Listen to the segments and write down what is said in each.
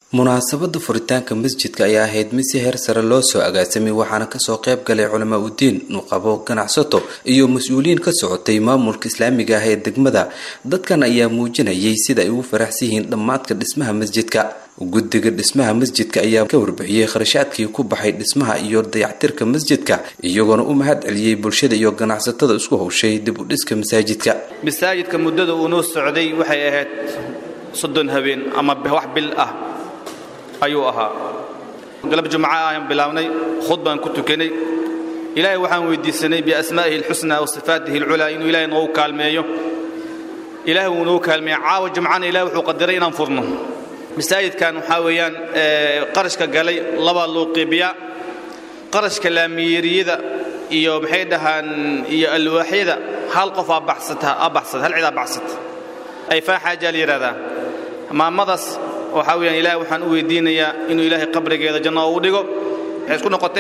munaasabada furitaanka masjidka ayaa ahayd mid si heer sare loo soo agaasamay waxaana kasoo qayb galay culamaa udiin nuqabo ganacsato iyo mas-uuliyiin ka socotay maamulka islaamiga ah ee degmada dadkan ayaa muujinayay sida ay ugu faraxsan yihiin dhammaadka dhismaha masjidka guddiga dhismaha masjidka ayaa ka warbixiyey kharashaadkii ku baxay dhismaha iyo dayactirka masjidka iyagoona u mahad celiyey bulshada iyo ganacsatada isku howshay dib u dhiska masaajidka masaajidka muddada uu noo socday waxay ahayd soddon habeen ama wax bil ah ayuu ahaa galab jumca ayaan bilaabnay khud baan ku tukanay ilaahay waxaan weydiisanay biasmaa'ihi alxusnaa wa sifaatihi alculaa inuu ilaahay noogu kaalmeeyo ilaahay wuu noogu kaalmeeya caawa jumcana ilahay wuxuu qadiray inaan furno masaajidkan waxaa weeyaan qarashka galay labaa loo qeybiyaa qarashka laamiyeeriyada iyo maxay dhahaan iyo alwaaxyada hal qof aa baxsata aa baxsata hal cid aa baxsata ay faaxaajaa la yidhahdaa maamadaas waxaa weyaan ilahay waxaan u weydiinayaa inuu ilaahay qabrigeeda janno ugu dhigo waxay isku noqotay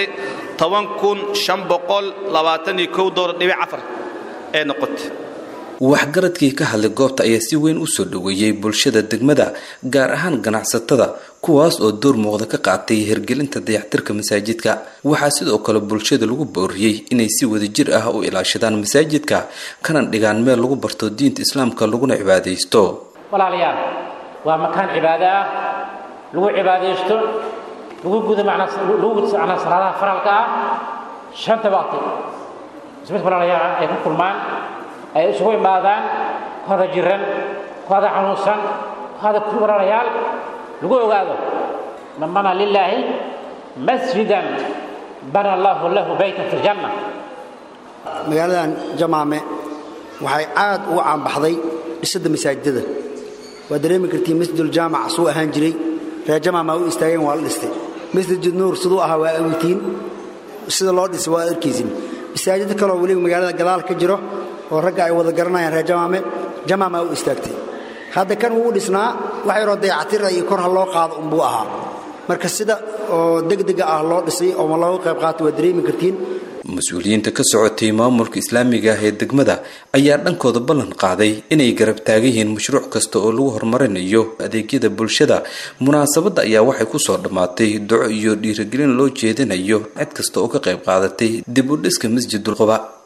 dolar dhibic afar ee noqotay waxgaradkii ka hadlay goobta ayaa si weyn u soo dhoweeyey bulshada degmada gaar ahaan ganacsatada kuwaas oo door muuqda ka qaatay hirgelinta dayactirka masaajidka waxaa sidoo kale bulshada lagu booriyey inay si wadajir ah u ilaashadaan masaajidka kana dhigaan meel lagu barto diinta islaamka laguna cibaadaysto walaalayaal waa makaan cibaado ah lagu cibaadaysto lagu gudo lagu gudo macnaa salaadaha faralka ah shanta waqti ismid walaalayaal ay ku kulmaan ay isugu imaadaan ku hada jiran ku hada xanuunsan ku hada ku walaalayaal lagu ogaado man bana lilaahi masjidan bana allahu lahu baytan fi ljanna magaaladan jamaame waxay aad ugu caanbaxday dhisidda masaajidada waa dareemi kartiin masjiduljaamac suu ahaan jiray reer jamaamaa u istaageen waa la dhistay masjid nuur siduu ahaa waa awtiin sida loo dhisay waa arkaysin masaajid kaloo weliba magaalada gadaal ka jiro oo ragga ay wada garanayaan reer jamaame jamaamaa u istaagtay hadda kan wuu dhisnaa wax yaroo dayactira iyo kor ha loo qaado unbuu ahaa marka sida oo degdega ah loo dhisay oo looga qayb qaatay waa dareemi kartiin mas-uuliyiinta ka socotay maamulka islaamiga ah ee degmada ayaa dhankooda ballan qaaday inay garab taagan yihiin mashruuc kasta oo lagu horumarinayo adeegyada bulshada munaasabadda ayaa waxay kusoo dhammaatay duco iyo dhiirigelin loo jeedinayo cid kasta oo ka qayb qaadatay dib u dhiska masjidul quba